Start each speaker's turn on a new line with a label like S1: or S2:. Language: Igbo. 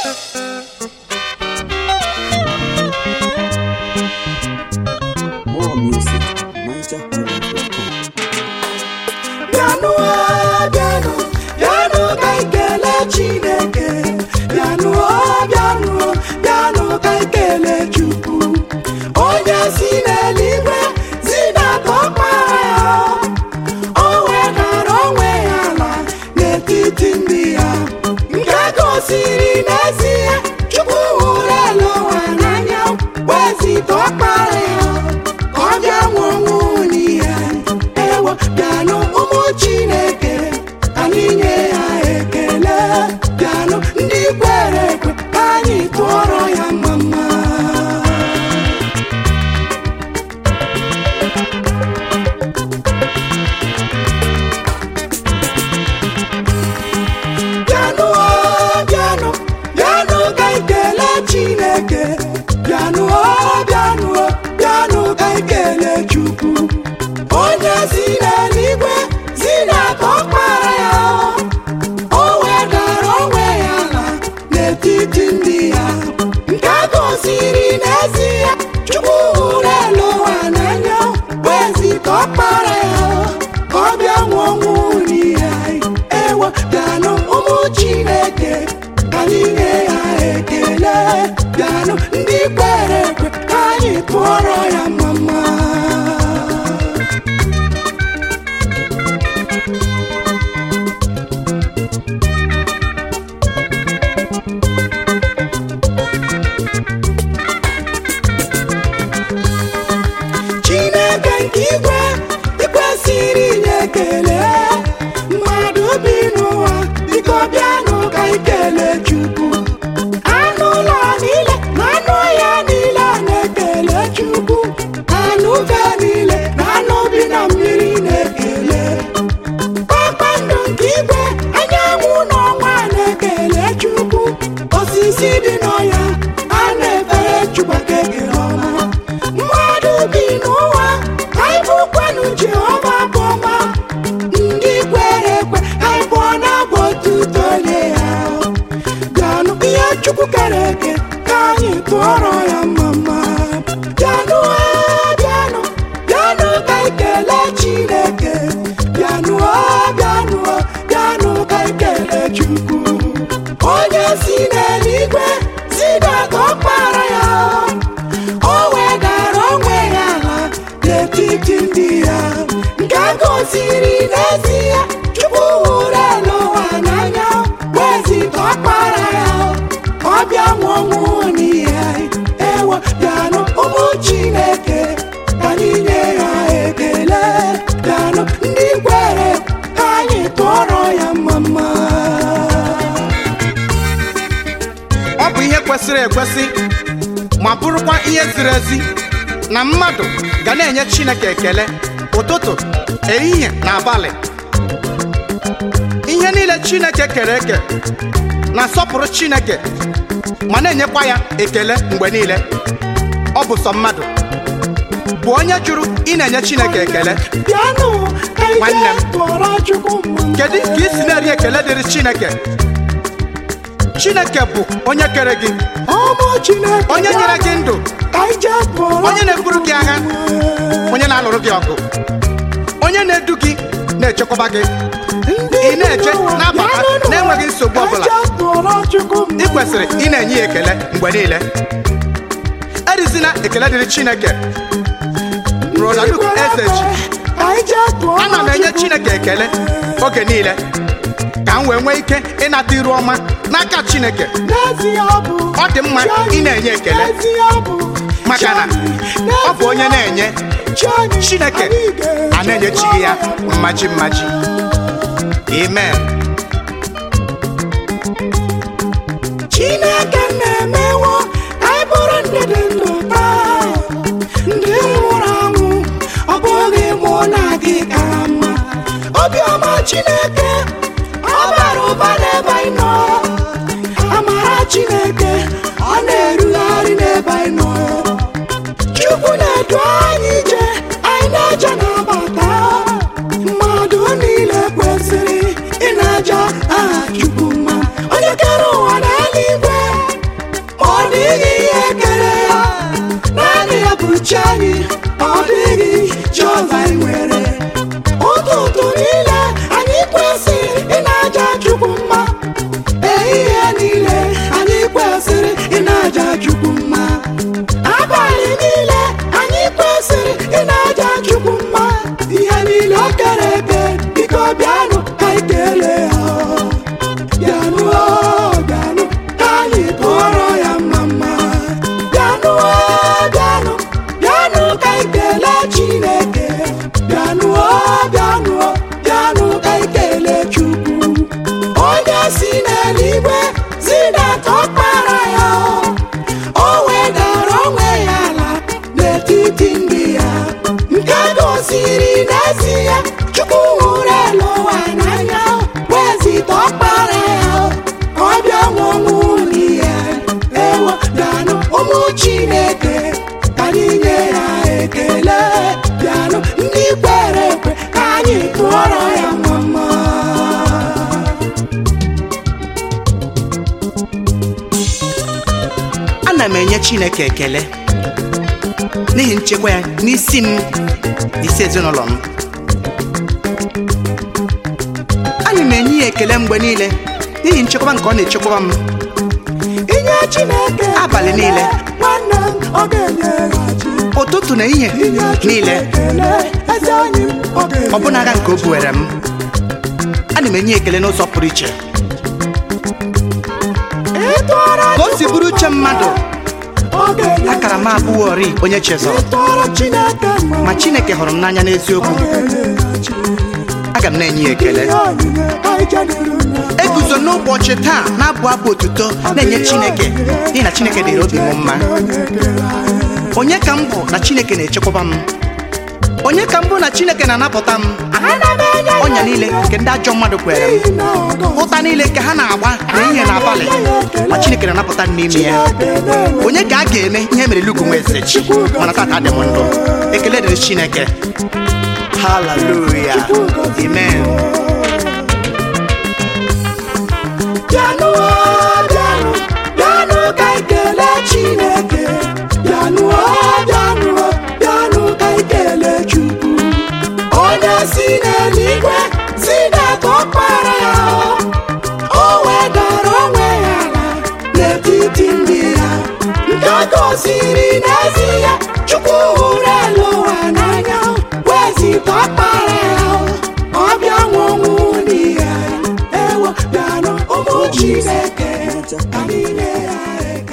S1: More music, NigerHighlife.com.
S2: bịanụ o, bịanụ bịanụ ka anyị kelee chineke bịanụ o, bịanụ o, bịanụ ka anyị kelee chukwu onye si n'eluigwe zidata ọkpara ya o wedara onwe ya ala n'etiti ndị ya nke gosiri n'ezie chukwu hụrụ elu ụwa n'anya wezita ọkpara ya ka ọ bịa nwụọ ọnwụ n'ihe ewo bịanụ ụmụ chineke ka anyị nye ya ekele bịanụ ndị kwere ekwe ka anyị tụọrọ ya mama bịanụ o bịanụ bịanụ ka anyị kelee chineke bịanụ o bịanụ o bịanụ ka anyị kelee chukwu onye si n'eluigwe zidata ọkpara ya o wedara onwe ya ala n'etiti ndị ya nke gosiri n'ezie chukwu hụrụ elu ụwa n'anya wezita ọkpara ya ka ọ bịa nwụọ ọnwụ n'ihe anyị ewo bịanụ ụmụ chineke ka anyị nye ya ekele bịanụ ndị kwere ekwe ka anyị tụọrọ ya mama chineke nke igwe ikwesịrị inye ekele mmadụ bi n'ụwa biko bịanụ ka anyị kelee chukwu anụ ụlọ niile na anụ ọhịa niile na-ekele chukwu anụ ufe niile na anụ bi na mmiri na-ekele kpakpando nke igwe anyanwụ n'ọnwa na-ekele chukwu osisi dị n'ọhịa a na-efere chukwu aka ekele ọma mmadụ bi n'ụwa anyị bụkwanụ jehova bụ ọma ndị kwere ekwe anyị bụ na bụ otuto nye ya bịanụ ihe chukwu kere eke ka anyị tụọrọ ya mama bịanụ o, bịanụ bịanụ ka anyị kelee chineke bịanụ o, bịanụ o, bịanụ ka anyị kelee chukwu onye si n'eluigwe zidata ọkpara ya o wedara onwe ya ala n'etiti ndị ya nke gosiri n'ezie chukwu hụrụ elu ụwa n'anya wezita ọkpara ya ka ọ bịa nwụọ ọnwụ n'ihe anyị ewo bịanụ ụmụ chineke ka anyị nye ya ekele bịanụ ndị kwere ka anyị tụọrọ ya mama
S3: ọ bụ ihe kwesịrị ekwesị ma bụrụkwa ihe ziri ezi na mmadụ ga na-enye chineke ekele ụtụtụ ehihie na abalị ihe niile chineke kere eke na-asọpụrụ chineke ma na-enyekwa ya ekele mgbe niile ọ bụ sọ mmadụ bụ onye jụrụ ị na-enye chineke ekele
S2: bịanụ ka anyị
S3: Nwanne m.
S2: jee tụọrọ chukwu mma
S3: kedu ka ị si na-eri ekele dịrị chineke chineke bụ onye kere gị
S2: ụmụ chineke
S3: onye nyere gị ndụ
S2: ka anyị jee tụọrọ
S3: onye na-eburu gị agha onye na-alụrụ gị ọgụ onye na-edu gị na-echekwaba gị ị na-eche na-abata na-enweghị nsogbu ọbụla ị kwesịrị ị na-enye ya ekele mgbe niile erizina ekele dịrị chineke Rolanduk eze ji ana m enye chineke ekele oge niile ka m wee nwee ike ịnata iru ọma n'aka chineke ọ dị mma ị na-enye ekele maka na ọ bụ onye na-enye chineke a na-enyechighị ya mmaji mmaji amen
S2: chineke na-emewo ka anyị bụrụ ndị dị ndụ taa ndị nwụrụ anwụ ọ bụghị mụ na gị kara mma obiọma chineke ọ bara ụba n'ebe anyị nọ amara chineke ọ na-erugharị n'ebe anyị nọ chukwu na-edu anyị ije anyị na-eje na-abata mmadụ niile kwesịrị ị na-aja aha chukwu mma onye kere ụwa na eluigwe chi anyị ọ dịghị chi ọzọ anyị nwere ụtụtụ niile anyị kwesịrị ị na-aja chukwu mma ehihie niile anyị kwesịrị ị na-aja chukwu mma abalị niile anyị kwesịrị ị na-aja chukwu mma ihe niile o kere eke biko bịanụ ka anyị kelee ya bịanụ o, bịanụ ka anyị tụọrọ ya mma mma bịanụ o, bịanụ bịanụ ka anyị kelee chineke bịanụ o, bịanụ o, bịanụ ka anyị kelee chukwu onye si n'eluigwe zidata ọkpara ya o wedara onwe ya ala n'etiti ndị ya nke gosiri n'ezie chukwu hụrụ elu ụwa n'anya wezita ọkpara ya ka ọ bịa nwụnwụ n'ihe ewo bịanụ ụmụ chineke ka anyị nye ya ekele bịanụ ndị kwere ekwe ka anyị tụọrọ ya mama
S3: ana m enye chineke ekele n'ihi nchekwa ya n'isi m isi ezinụlọ m ana m enye ya ekele mgbe niile n'ihi nchekwaba nke ọ na-echekwaba m
S2: inye chineke
S3: Abalị niile.
S2: nwanne m ọ ga-enyeghachi
S3: ụtụtụ na ihe
S2: inye
S3: niile
S2: ekele eze anyị ọ ga-enye
S3: ọbụna agha nke o buwere m ana m enye ya ekele n'ụzọ pụrụ iche
S2: ịtụọrọ
S3: ka o si bụrụ uche mmadụ
S2: ọ ga-enye
S3: akara m abụghọri onye chezọrọ
S2: ịtụọrọ chineke mma
S3: ma chineke hụrụ m n'anya n'eziokwu
S2: ọ ga-enyeghachi
S3: aga m na-enye ya ekele
S2: ihe onyinye anyị jeniru na
S3: eguzo n'ụbọchị taa na-abụ abụ otuto na-enye chineke n'ihi na chineke dịrị obi m mma
S2: onye kere anyị
S3: onye ka m bụ na chineke na-echekwaba m onye ka m bụ na chineke na-anapụta m
S2: ana m enye ya
S3: ọnya niile nke ndị ajọ mmadụ kwere m
S2: n'ihi na ọ gọziri
S3: ụta niile nke ha na-agba n'ehihie na abalị ma chineke na-anapụta m n'ime ya
S2: Chineke na-eme
S3: onye ka a ga-eme ihe mere Luke nwa eze chi mana tata dị m ndụ ekele dịrị chineke haleluya amen
S2: bịanụ o, bịanụ bịanụ ka anyị kelee chineke bịanụ o, bịanụ o, bịanụ ka anyị kelee chukwu onye si n'eluigwe zidata ọkpara ya o wedara onwe ya ala n'etiti ndị ya nke gosiri n'ezie chukwu hụrụ elu ụwa n'anya wezita ọkpara ya ọ bịa nwụnwụ n'ihe ewo bịanụ ụmụ chineke ka anyị nye ya ekele